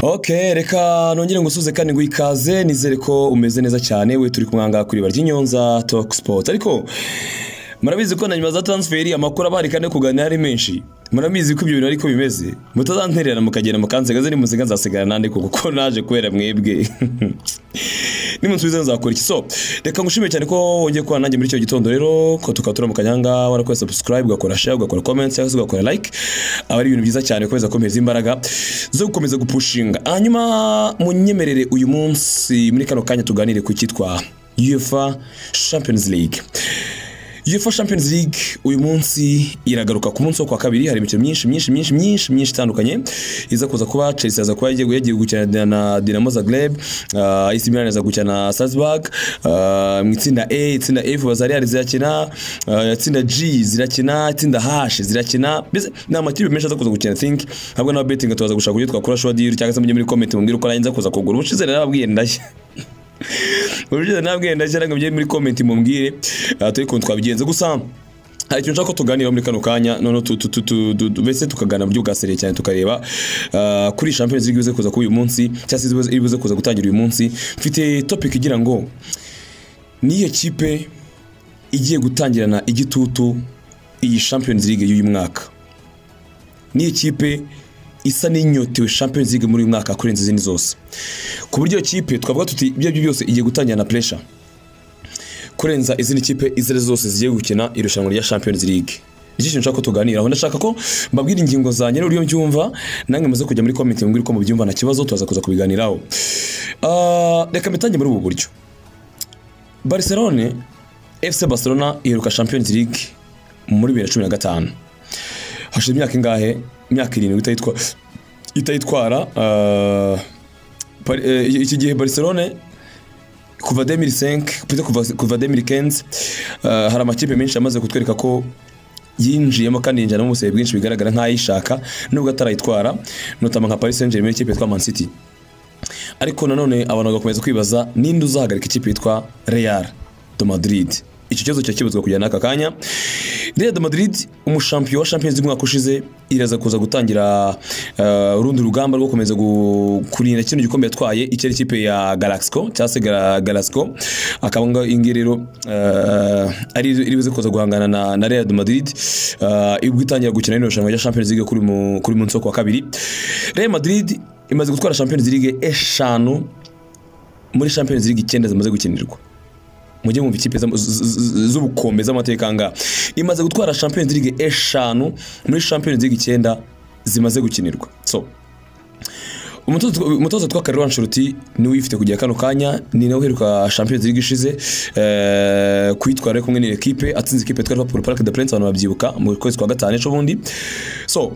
ok reka nongere ngusuze kandi ngo ikaze nizere ko umeze neza cyane we turi kumwanga kuri barya inyonza toke sipoti ariko murabizi ko na nyuma za taransiferi amakuru abari kandi kuganira ari menshi murabizi ko ibyo bintu ariko bimeze mutazantererana mukagenda mukansigaze nimusiga nzasigara nande kuko naje kubera mwebwe nimunsubize nzakora iki so reka ngushime cyane ko wongeye kubana nanjye muri icyo gitondo rero ko tukaba turi mu kanyanga warakoze subscribe ugakora share ugakora comment cyangwa se ugakora like aba ari ibintu byiza cyane ukomeza komeza imbaraga zo gukomeza gupushinga hanyuma munyemerere uyu munsi muri kano kanya tuganire ku cyitwa UEFA Champions League UEFA Champions League uyu munsi iragaruka ku munsi wo kwa kabiri hari imikino myinshi myinshi myinshi myinshi myinshi itandukanye iza kuza kuba Chelsea aza kuba yagiye yagiye gukina na Dinamo Zagreb uh, AC Milan aza gukina na Salzburg uh, mu itsinda A itsinda F Bazarial zirakina uh, itsinda G zirakina itsinda H zirakina mbese ni amakipe menshi aza kuza gukina think ntabwo na betting tubaza gushaka uburyo twakora show deal cyangwa se mujye muri comment mumbwire uko narinza kuza kugura ubushize narababwiye ndashya urujiza ntabwe ndashyira ngo mujye muri comment mumbwire turi kuntu twabigenze gusa hari ikintu nshaka ko tuganira muri kano kanya noneho mbese tukaganira mu buryo bwa seriye cyane tukareba kuri champions league ibuze kuza kuba uyu munsi cyangwa se ibuze kuza gutangira uyu munsi mfite topic igira ngo niyo kipe igiye gutangirana igitutu iyi champions league y'uyu mwaka niyo kipe isa n'inyotewe champions league muri uyu mwaka kurenza izindi zose ku buryo kipe twavuga tuti ibyo aribyo byose igiye gutangira na pressure kurenza izindi kipe izo ari zose zigiye gukina irushanwa rya champions league nicyo kintu nshaka ko tuganiraho ndashaka ko mbabwira ingingo zanjye n'uburyo mbyumva namwe muze kujya muri komite mbwira uko mubyumva nta kibazo turaza kuza kubiganiraho reka mbitange muri ubu buryo barcelone fc barcelona iheruka champions league muri bibiri na cumi na gatanu hashize imyaka ingahe imyaka irindwi itayitwara itayitwara iki gihe barcelone kuva demiri senke kuva demiri kenzi hari amakipe menshi amaze kutwereka ko yinjiyemo kandi yinjiramo ubusabe bwinshi bigaragara nk'ayishaka nubwo atarayitwara notama nka paris saint germain ikipe yitwa man city ariko nanone abantu bagakomeza kwibaza ninde uzahagarika ikipe yitwa real de madrid iki kibazo cyakibazwa kujya n'aka kanya Real de Madrid umushampiyo wa Champions League umwaka ushize iraza kuza gutangira urundi uh, rugamba rwo gukomeza kurinda kino gikombe yatwaye icyo ari ikipe ya Galaxco cyangwa se Galaxco akaba ngo ingirero uh, ari iribuze kuza guhangana na, na Real de Madrid uh, ibwo itangira gukina n'irushanwa rushanwa rya Champions League kuri mu kuri munsi wo kwa kabiri Real Madrid imaze gutwara Champions League eshanu muri Champions League icyenda zimaze gukinirwa mujye mwumva ikipe z'ubukombe z'amateka ngaha imaze gutwara champions league eshanu muri champions league icyenda zimaze gukinirwa so umutoza twa Carlo Ancelotti ni uyifite kujya kano kanya ni nawe uheruka Champions League ishize kuyitwara kumwe ni equipe atsinze equipe twari Liverpool Parc des Princes abantu babyibuka mu kwezi kwa gatanu ejo bundi so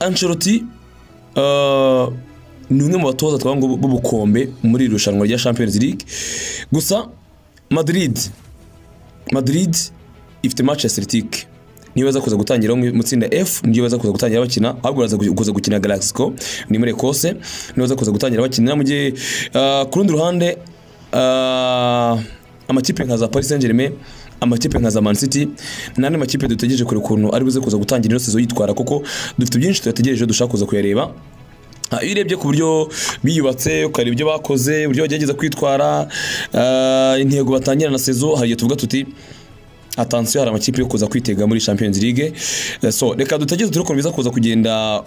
Ancelotti ni umwe mu batoza twabanga b'ubukombe muri iri rushanwa rya Champions League gusa Madrid Madrid ifite match ya Celtic niyo baza kuza gutangira mu tsinda F niyo baza kuza gutangira bakina ahubwo baza kuza gukina Galaxco ni muri Ecosse niyo baza kuza gutangira bakina mu gihe uh, ku rundi ruhande uh, amakipe nka za Paris Saint-Germain amakipe nka za Man City n'andi makipe dutegereje kure ukuntu ari buze kuza gutangira ino sezo yitwara kuko dufite byinshi tuyategereje dushaka kuza kuyareba iyo urebye ku buryo biyubatse ukareba ibyo bakoze uburyo bagerageza kwitwara intego batangira na sezo hari igihe tuvuga tuti atansiyo hari amakipe yo kuza kwitega muri champions league so reka dutageze turi ukuntu biza kuza kugenda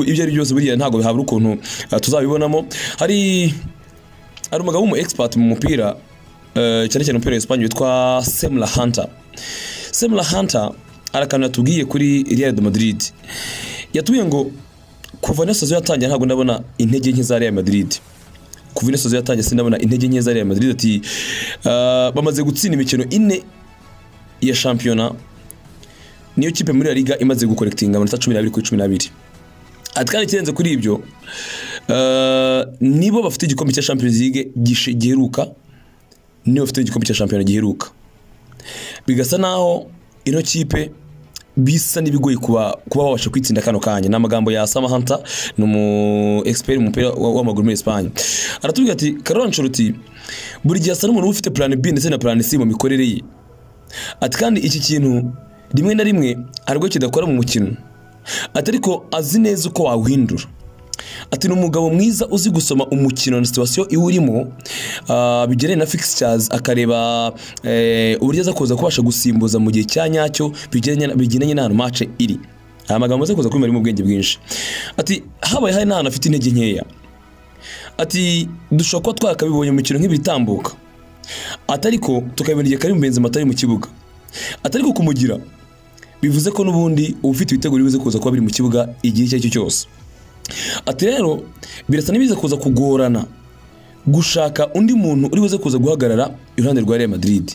ibyo ari byose buriya ntabwo bihabura ukuntu tuzabibonamo hari hari umugabo w'umu expert mu mupira cyane cyane umupira w'esipanye witwa semla hunter semla hunter arakantu yatubwiye kuri real de madrid yatubwiye ngo kuva inasozi yatangiye ntabwo ndabona intege nke za Real Madrid kuva inasozi yatangiye sindabona intege nke za Real Madrid ati uh, bamaze gutsinda imikino ine ya shampiyona niyo kipe muri La Liga imaze gukorektinga amanota 12 kuri 12 ati kandi kirenze kuri ibyo uh, nibo bafite igikombe cya Champions League giheruka nibo bafite igikombe cya shampiyona giheruka bigasa naho ino kipe bisa n'ibigoye kuba kuba babasha kwitsinda kano kanya ni amagambo ya samahanta ni umu expert mu mupira w'amaguru muri Espagne aratubwira ati Carlo Ancelotti buri gihe asa n'umuntu ufite plan B ndetse na plan C mu mikorere ye ati kandi iki kintu rimwe na rimwe hari ubwo kidakora mu mukino ati ariko azi neza uko wawuhindura ati ni umugabo mwiza uzi gusoma umukino na situwasiyo iwurimo ah, bigendanye na fixtures akareba eh, uburyo aza kuza kubasha gusimbuza mu gihe cya nyacyo bigendanye bigendanye n'ahantu mace iri hari amagambo aza kuza kumenya ari mu bwenge bwinshi ati habaye hari n'ahantu afite intege nkeya ati dushobora kuba twarakabibonye mu mikino nk'ibitambuka ati ariko tukabibona igihe kari mu benzi atari mu kibuga ati ariko kumugira bivuze ko n'ubundi uba ufite ibitego bibuze kuza kuba biri mu kibuga igihe icyo ari cyo cyose ati rero birasa n'ibiza kuza kugorana gushaka undi muntu uri buze kuza guhagarara iruhande rwa Real Madrid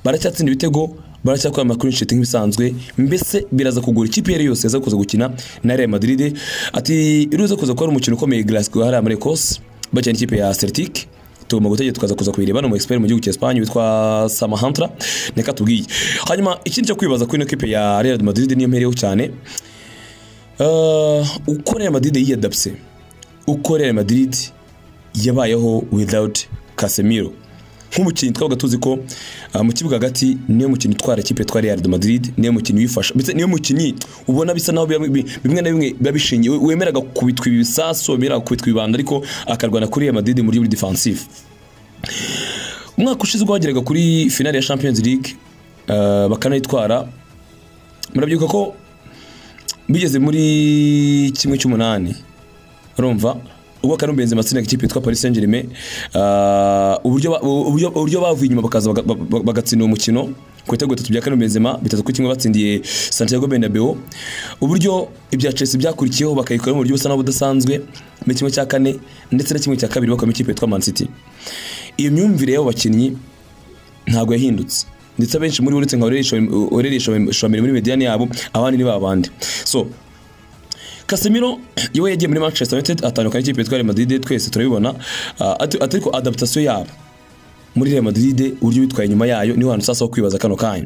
baracyatsinda ibitego baracyakwama kuri inshuti nk'ibisanzwe mbese biraza kugura ikipe iyo ari yo yose yaza kuza gukina na Real Madrid ati iruza kuza kuba ari umukino ukomeye Glasgow hariya muri Ecosse bakina n'ikipe ya Celtic tugomba gutegeka tukaza kuza kubireba ni umu expert mu gihugu cya Espagne witwa Samahantra neka tubwiye hanyuma ikindi cyo kwibaza kuri ino kipe ya Real Madrid niyo mpereyeho cyane uh, uko Real Madrid yiyadapse uko Real Madrid yabayeho without Casemiro nk'umukinnyi twabaga tuzi ko uh, mu kibuga hagati niyo mukinnyi utwara ikipe twa Real Madrid niyo mukinnyi wifasha ndetse niyo mukinnyi ubona bisa naho biba- bi- bimwe na bimwe biba bishingiye wemeraga kubitwa ibisasu wemeraga kubitwa ibibanda ariko akarwana kuri Real Madrid muri buri defensive umwaka ushize ubwo bageraga kuri finale ya Champions League uh, bakanayitwara murabyibuka ko bigeze muri kimwe cy'umunani urumva ubwo Karim Benzema atsindaga ikipe yitwa Paris Saint-Germain ah, uburyo ba- uburyo uburyo bavuye inyuma bakaza baga- baga- bagatsinda uwo mukino ku bitego bitatu bya Karim Benzema bitatu kuri kimwe batsindiye Santiago Bernabeu uburyo ibya Chelsea byakurikiyeho bakayikora mu buryo busa naho budasanzwe muri kimwe cya kane ndetse na kimwe cya kabiri bakuramo ikipe yitwa Man City iyo myumvire y'abo bakinnyi ntabwo yahindutse ndetse abenshi muri bo uretse nka Aurelien Chouameni muri mediyani yabo abandi ni babandi so Casemiro yewe yagiye muri Manchester United atandukana n'ikipe yitwa Real Madrid twese turabibona Ah, ati- ati ariko adaptation yabo muri Real Madrid uburyo bitwaye nyuma yayo niho hantu sasa ho kwibaza kano kanya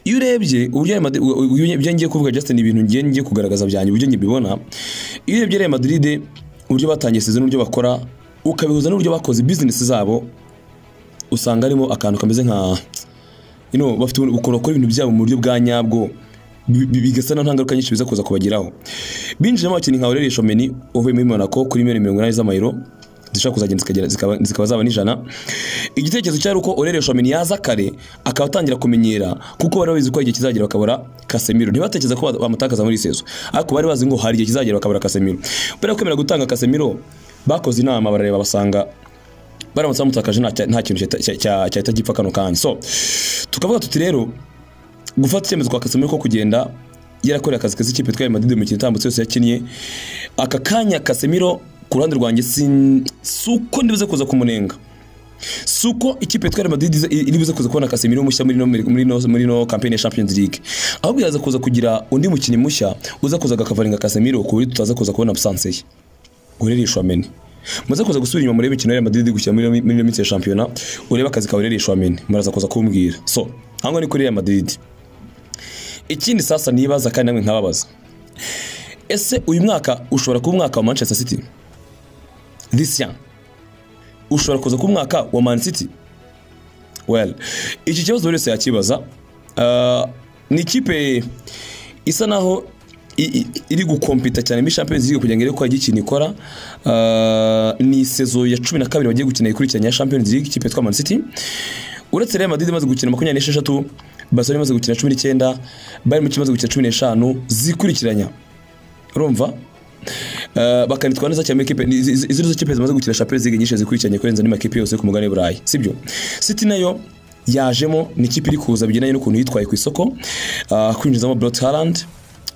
iyo urebye uburyo Real Madrid- u- u- ibyo ngiye kuvuga Justin ibintu ngiye ngiye kugaragaza byanjye uburyo ngiye bibona iyo urebye Real Madrid uburyo batangiye season n'uburyo bakora ukabihuza n'uburyo bakoze business zabo usanga harimo akantu kameze nka you know, bafite ukuntu bakora ibintu byabo mu buryo bwa nyabwo bi- bi- bigasa na nta ngaruka nyinshi biza kuza kubageraho binjiyemo abakinnyi nka Aurelien Chouameni uvuye muri Monaco kuri miliyoni mirongo inani z'amayero zishobora kuzagenda zikagera- zikaba, zikaba zaba n'ijana igitekerezo cyari uko Aurelien Chouameni yaza kare akaba atangira kumenyera kuko bari babizi ko hari igihe kizagera bakabura Casemiro ntibatekereza ko bamutakaza muri sezo ariko bari bazi ngo hari igihe kizagera bakabura Casemiro mbere yo kwemera gutanga Casemiro bakoze inama barareba basanga baramutse bamutakaje nta cya- nta kintu cyahita- cya- cya- cyahita gipfa kano kanya so tukavuga tuti rero gufata icyemezo kwa Casemiro ko kugenda yarakoreye akazi keza ikipe twaye Madrid mu mikino itambutse yose yakinnye aka kanya Casemiro ku ruhande rwanjye sin- si uko ndibuze kuza kumunenga si uko ikipe twaye Madrid iza- iri buze kuza kubona Casemiro mushya muri no muri no muri no campaign ya Champions League ahubwo yaza kuza kugira undi mukinnyi mushya uza kuza agakavaringa Casemiro ku buryo tutaza kuza kubona absence ye Aurelien Chouameni muze kuza gusubira inyuma murebe imikino ya Real Madrid gukina muri muri minsi ya shampiyona urebe akazi ka Aurelien Chouameni muraza kuza kumbwira so hango ni kuri Real Madrid ikindi sasa nibaza kandi namwe nkababaza ese uyu mwaka ushobora kuba umwaka wa Manchester City this year ushobora kuza kuba umwaka wa Man City well iki kibazo buri wese yakibaza Ah, ni ikipe isa naho i- i- iri gukompita cyane muri Champions League kugira ngo irebe ko yagira ikintu ikora Ah, ni sezo ya cumi na kabiri bagiye gukina ikurikiranye ya Champions League ikipe yitwa Man City uretse Real Madrid imaze gukina makumyabiri n'esheshatu Barcelona imaze gukina cumi n'icyenda Bayern Munich imaze gukina cumi n'eshanu zikurikiranya urumva Eh, bakanitwara neza cyane muri kipe ni- izi izi- izi nizo kipe zimaze gukina Champions League nyinshi zikurikiranye kurenza andi makipe yose yo ku mugabane w'Uburayi sibyo City nayo yajemo ni ikipe iri kuza bigendanye n'ukuntu yitwaye ku isoko ah, kwinjizamo Brot Haaland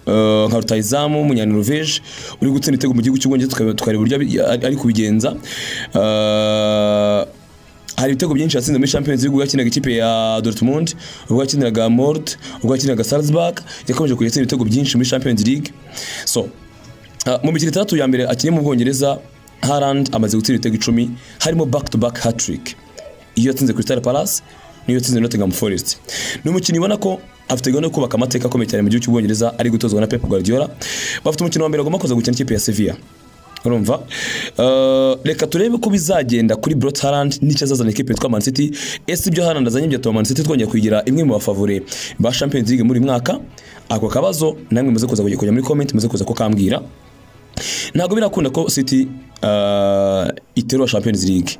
eh, nka rutayizamu umunyanoruveje uri gutsinda ibitego mu gihugu cy'ubwongereza tukareba tukareba uburyo abi- ari ari kubigenza Eh, hari ibitego byinshi yatsinze muri Champions League ubwo yakinaga ikipe ya Dortmund ubwo yakiniraga Mort ubwo yakinaga Salzburg yakomeje kuyatsinda ibitego byinshi muri Champions League so Ah, mu mikino itandatu ya mbere akiniye mu Bwongereza Haaland amaze gutsinda ibitego icumi harimo back to back hat-trick iyo yatsinze Crystal Palace n'iyo yatsinze Nottingham Forest ni umukinnyi ubona ko afite gahunda yo kubaka amateka akomeye cyane mu gihugu cy'ubwongereza ari gutozwa na Pep Guardiola bafite umukino wa mbere bagomba kuza gukina n'ikipe ya Sevilla urumva Eh, reka turebe ko bizagenda kuri Brot Haaland n'icyo azazana ikipe yitwa Man City ese ibyo Haaland azanye byatuma Man City twongera kugira imwe mu bafavore ba Champions League muri uyu mwaka ako kabazo namwe muze kuza kujya kujya muri comment muze kuza kukambwira ntabwo birakunda ko siti ah, iterura champions league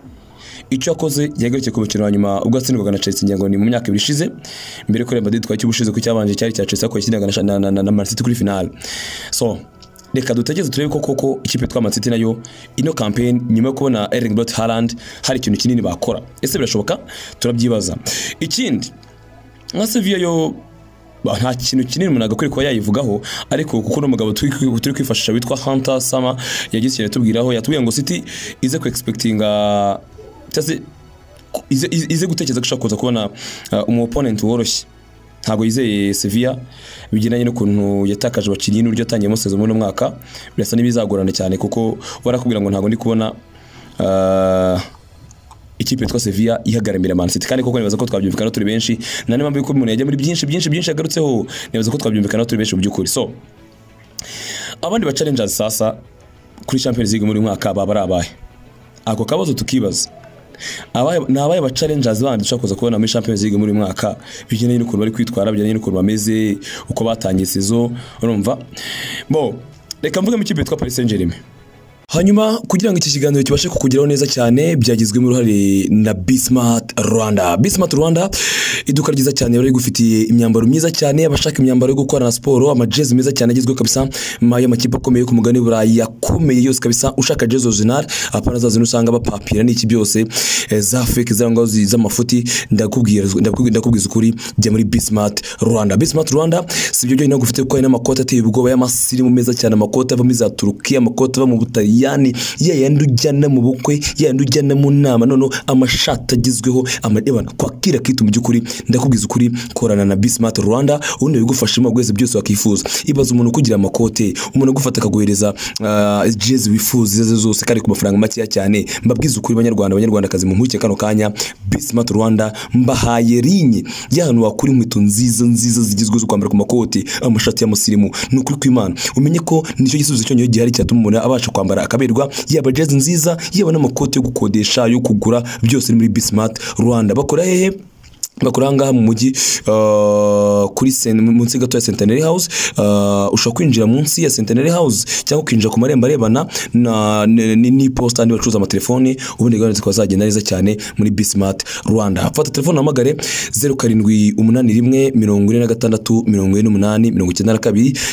icyo yakoze yagarutse ku mukino wa nyuma ubwo yatsindwaga na Chelsea ngira ngo ni mu myaka ibiri ishize mbere ko Real Madrid twari cy'ubushize ku cyabanje cyari cya Chelsea ko yakindaga na- na- na- na Man City kuri finale so reka dutegereze turebe ko koko ikipe yitwa Man City nayo ino campaign nyuma yo kubona Erling Braut Haaland hari ikintu kinini bakora ese birashoboka turabyibaza ikindi nka Sevilla yo ba- nta kintu kinini umuntu agakwiye kuba yayivugaho ariko kuko n'umugabo turi kwi- turi kwifashisha witwa Hunter Sama yagize ikintu atubwiraho yatubwiye ngo City ize ku expectinga cyangwa se ku- ize, ize- ize gutekereza ko ishobora kuza kubona uh, umu opponent woroshye ntabwo yizeye Sevilla bigendanye n'ukuntu yatakaje abakinnyi n'uburyo yatangiyemo sezon muri uno mwaka birasa n'ibizagorana cyane kuko barakubwira ngo ntabwo ndi kubona uh, ikipe yitwa Sevilla ihagaramira Man City kandi koko nibaza ko twabyumvikana turi benshi na niba mbiko umuntu yajya muri byinshi byinshi byinshi yagarutseho nibaza ko twabyumvikana turi benshi mu by'ukuri so abandi ba challengers sasa kuri Champions League muri uyu mwaka baba ari abahe ako kabazo tukibaza Abahe- ni abahe ba challengers bandi dushobora kuza kubona muri Champions League muri uyu mwaka bigendanye n'ukuntu bari kwitwara bigendanye n'ukuntu bameze uko batangiye sezo urumva bo reka mvuge mu ikipe yitwa Paris Saint-Germain Hanyuma kugira ngo iki kiganiro kibashe kukugeraho neza cyane byagizwemo uruhare na Bismart Rwanda. Bismart Rwanda iduka ryiza cyane bari gufitiye imyambaro myiza cyane abashaka imyambaro yo gukorana siporo amajezi meza cyane agezweho kabisa ma y'amakipe akomeye yo ku mugani w'Uburayi yakomeye yose kabisa ushaka jezi original apana zazo usanga bapapira n'iki byose eh, za fake zirangwa zi- z'amafuti ndakubwira ndakubwira ndakubwiza ukuri jya muri Bismart Rwanda. Bismart Rwanda sibyo byonyine ahubwo ufite kuko hari n'amakoti ateye ubwoba y'amasirimu meza cyane amakoti ava muri za Turukiya amakoti ava mu Butaliyani ya yandi ujyana mu bukwe ya yandi ujyana mu nama noneho amashati agezweho amareba kwakira kitu mu by'ukuri ndakubwiza ukuri korana na Bismart Rwanda ubundi bigufashamo bwese byose wakifuza ibaza umuntu kugira amakote umuntu agufata akaguhereza ah, jezi wifuza izo ari zo zose kandi ku mafaranga makeya cyane mbabwiza ukuri banyarwanda abanyarwandakazi mu mpuguke kano kanya Bismart Rwanda mbahaye rinye y'ahantu wakura inkweto nziza nziza zigezweho zo kwambara ku makoti amashati y'amusirimu ni ukuri kw'imana umenye ko nicyo gisubizo cyonyine gihari cyatuma umuntu abasha kwambara akaberwa yaba jezi nziza yaba n'amakoti yo gukodesha yo kugura byose ni muri Bismart Rwanda bakora hehe bakora ahangaha mu mujyi uh, kuri sen- munsi gato ya Centenary House uh, ushobora kwinjira munsi ya Centenary House cyangwa kwinjira ku marembo arebana na n- n- n'iposita andi bacuruza amatelefoni ubundi gahunda zikaba zagenda neza cyane muri Bismart Rwanda fata telefone uhamagare 0781 46 48 92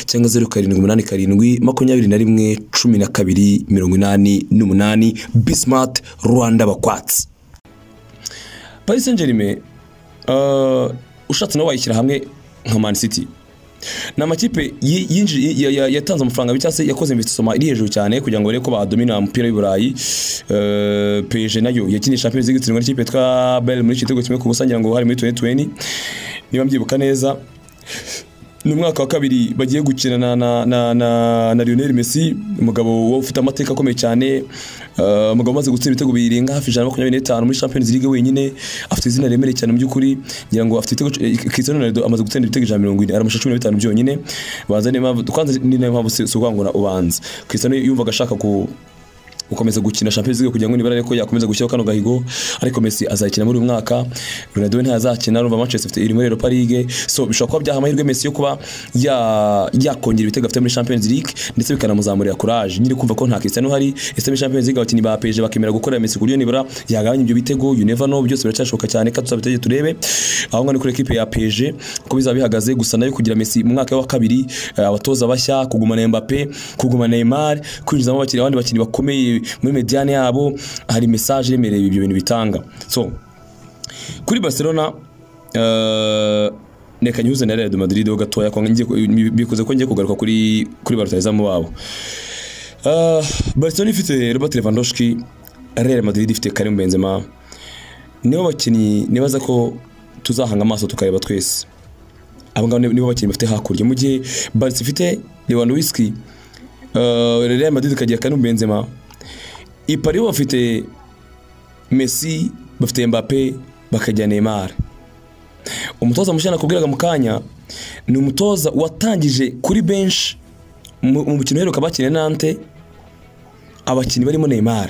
cyangwa 0787 21 12 88 Bismart Rwanda bakwatsi Paris Saint Germain uh, ushatse nawe wayishyira hamwe nka Man City ni amakipe yi- yinji- ya- ya- yatanze amafaranga abiri cyangwa se yakoze investissement iri hejuru cyane kugira ngo barebe ko badomina umupira w'i Burayi Eh, PSG nayo yakinisha Champions League itsindwa n'ikipe yitwa Bayern muri igitego kimwe ku busa ngira ngo hari muri 2020 niba mbyibuka neza ni umwaka wa kabiri bagiye gukina na, na, na, na, na Lionel Messi umugabo wo ufite amateka akomeye cyane uh, umugabo umaze gutsinda ibitego birenga hafi ijana na makumyabiri n'itanu muri Champions League wenyine afite izina remereye cyane mu by'ukuri ngira ngo afite ibitego eh, Cristiano Ronaldo amaze gutsinda ibitego ijana na mirongo ine aramasha cumi na bitanu byonyine banza niyo mpamvu kwanza ni nayo mpamvu si si ukwangura ubanza Cristiano yumvaga ashaka ku gukomeza gukina Champions League kugira ngo nibara ko yakomeza gushyiraho kano gahigo ariko Messi azakina muri uyu mwaka Ronaldo ntazakina urumva Manchester City iri muri Europa League so bishobora kuba byaha amahirwe Messi yo kuba ya- yakongera ibitego afite muri Champions League ndetse bikanamuzamurira courage nyiri kumva ko nta Cristiano uhari ese muri Champions League abakinnyi ba PSG bakemera gukorera Messi ku buryo nibura yagabanya ibyo bitego you never know byose biracyashoboka cyane ka tuzabitegeye turebe aho ngaho ni kuri equipe ya PSG uko bizaba bihagaze gusa nayo kugira Messi mu mwaka wa kabiri eh, abatoza bashya kugumana Mbappe kugumana Neymar kwinjizamo abakinnyi abandi bakinnyi bakomeye muri mediane yabo hari message iremereye ibyo bintu bitanga so kuri Barcelona eh, reka nyuze na Real Madrid ho gatoya ko ngiye ku- bikoze ko ngiye kugaruka kuri kuri ba rutahizamu babo Eh, Barcelona ifite Robert Lewandowski Real Madrid ifite Karim Benzema nibo bakinnyi nibaza ko tuzahanga amaso tukareba twese abo ngabo ni- nibo bakinnyi bafite hakurya mu gihe Barca ifite Lewandowski uh, Real Madrid ikagira Karim Benzema i Paris bo bafite Messi bafite Mbappe bakagira Neymar umutoza mushya nakubwiraga mu kanya ni umutoza watangije kuri bench mu mu mukino uheruka bakina na Nantes abakinnyi barimo Neymar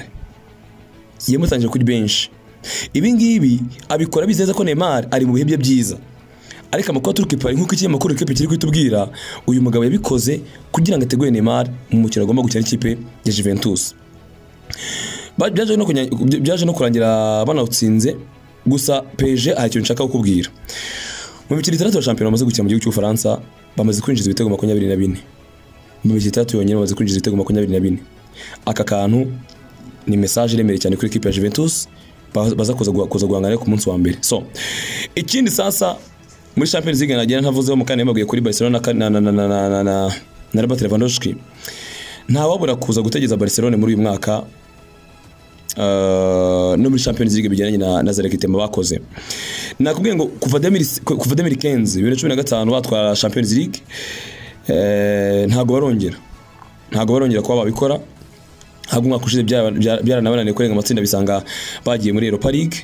yamutangije kuri benshi ibi ngibi abikora bizeza ko Neymar ari mu bihe bye byiza ariko amakuru aturuka i Paris nk'uko iki amakuru ikipe kiri kutubwira uyu mugabo yabikoze kugira ngo ategure Neymar mu mukino agomba gukina n'ikipe ya Juventus Ba- byaje no kunya- byaje no kurangira banawutsinze gusa peje hari ikintu nshaka kukubwira mu mikino itandatu ya shampiyona bamaze gukina mu gihugu cy'ubufaransa bamaze kwinjiza ibitego makumyabiri na bine mu mikino itandatu yonyine bamaze kwinjiza ibitego makumyabiri na bine aka kantu ni mesaje iremereye cyane kuri ekipe ya Juventus ba- baza kuza guha- kuza guhangana ku munsi wa mbere so ikindi sasa muri Champions League nagira ntavuzeho mu kane yamaguye kuri Barcelona ka- na na na na na na na, na Robert Lewandowski ntawabura kuza gutegeza Barcelona muri uyu mwaka Uh, no muri Champions League bijyanye na, na Zarek Temba bakoze nakubwiye ngo kuva 2000 kuva 2015 2015 batwara Champions League eh, ntago barongera ntago barongera kuba babikora ntabwo umwaka ushize byara- byara- byaranabananiye kurenga amatsinda bisanga bagiye muri Europa League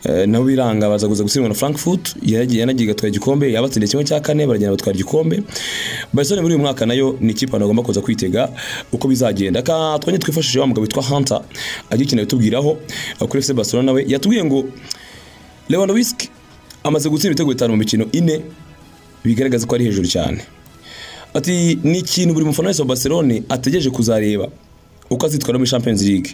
Eh, nabo biranga baza kuza gutsindwa na Frankfurt yaragiye yanagiye igatwara igikombe yabatsindiye kimwe cya kane baragenda batwara igikombe Barcelona muri uyu mwaka nayo ni ikipe abantu bagomba kuza kwitega uko bizagenda ka twanye twifashishije wa mugabo witwa Hunter agiye ikintu yatubwiraho eh, kuri FC Barcelona we yatubwiye ngo Lewandowski amaze gutsinda ibitego bitanu mu mikino ine bigaragaza ko ari hejuru cyane ati ni ikintu buri mufana wese wa Barcelone ategereje kuzareba uko azitwara muri Champions League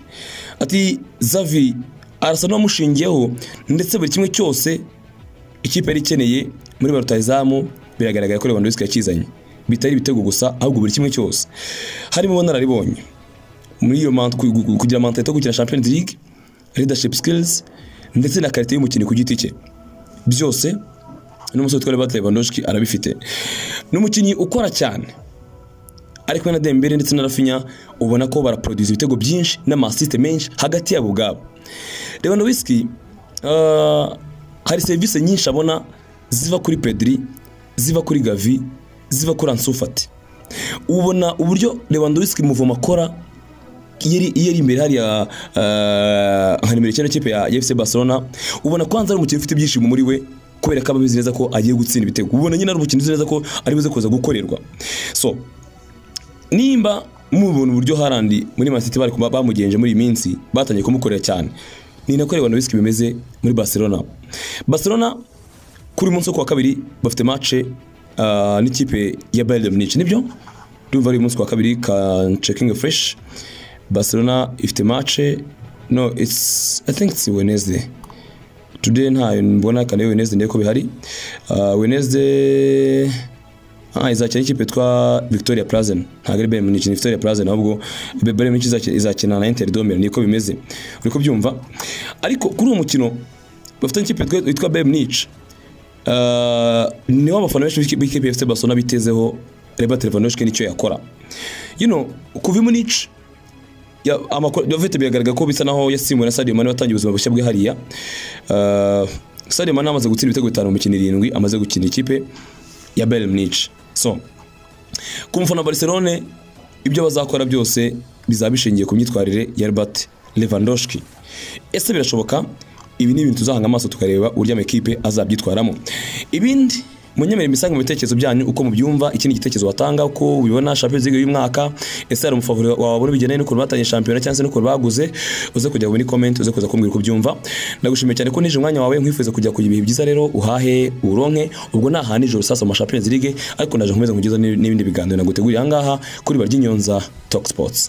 ati Xavi arasa n'uwamushingiyeho ndetse buri kimwe cyose ikipe yari ikeneye muri ba rutahizamu biragaragara ko Lewandowski yakizanye bitari ibitego gusa ahubwo buri kimwe cyose harimo ubunararibonye muri iyo mant ku- ku- kugira mentalite yo gukina Champions League leadership skills ndetse na karite y'umukinnyi ku giti cye byose n'umusore witwa Robert Lewandowski arabifite n'umukinnyi ukora cyane ariko na Dembele ndetse na Rafinha ubona ko baraproduce ibitego byinshi n'amasiste menshi hagati yabo ubwabo Lewandowski uh, hari serivisi nyinshi abona ziva kuri Pedri ziva kuri Gavi ziva kuri Ansu Fati ubona uburyo Lewandowski muvoma akora iyo ari- iyo ari imbere hariya uh, nka nimero icyenda kipe ya ya FC Barcelona ubona ko hanze ari umukinnyi ufite ibyishimo muri we kubera ko aba abizi neza ko agiye gutsinda ibitego ubona nyine ari umukinnyi uzi neza ko ari buze kuza gukorerwa so nimba mubona uburyo harandi muri Man City bari kuba- bamugenje muri iyi minsi batangiye kumukorera cyane ni nako Lewandowski bimeze muri Barcelona Barcelona kuri uyu munsi wo kuwa kabiri bafite matche ah, n'ikipe ya Bayern Munich nibyo ndumva ari uyu munsi kuwa kabiri ka checking fresh Barcelona ifite matche no it's I think it's Wednesday today ntayo mbona kandi Wednesday ndeko bihari Ah, Wednesday Ah, izakina ikipe yitwa Victoria Plazen ntabwo ari Bayern Munich ni Victoria Plazen ahubwo Bayern Munich izakina- izakina na Inter de Milan niko bimeze uriko byumva ariko kuri uwo mukino bafite ikipe yitwa- yitwa Bayern Munich Uh, niwe abafana benshi b'ikipe- b'ikipe ya FC Barcelona bitezeho Robert Lewandowski nicyo yakora you know kuva i Munich ya- amakuru David biragaragara ko bisa naho yasimbuwe na Sadio Mane watangiye ubuzima bushya bwe hariya uh, Sadio Mane amaze gutsinda ibitego bitanu mu mikino irindwi amaze gukina ikipe ya Bayern Munich so ku mufana wa Barcelone ibyo bazakora byose bizaba bishingiye ku myitwarire ya Robert Lewandowski ese birashoboka ibi ni ibintu tuzahanga amaso tukareba uburyo amakipe azabyitwaramo ibindi munyemerere imisango mu bitekerezo byanyu uko mubyumva ikindi gitekerezo watanga uko ubibona Champions League y'uyu mwaka ese hari umufavori wabona bigendanye n'ukuntu batanye Champions cyangwa se n'ukuntu baguze uze kujya muri comment uze kuza kumbwira uko ubyumva nagushimiye cyane ko nije umwanya wawe nkwifuza kujya kugira ibihe byiza rero uhahe uronke ubwo nahana ijoro sasa mu Champions League ariko naje nkomeza kugiza n'ibindi biganiro naguteguriye aha ngaha kuri Barya Inyonza Talk Sports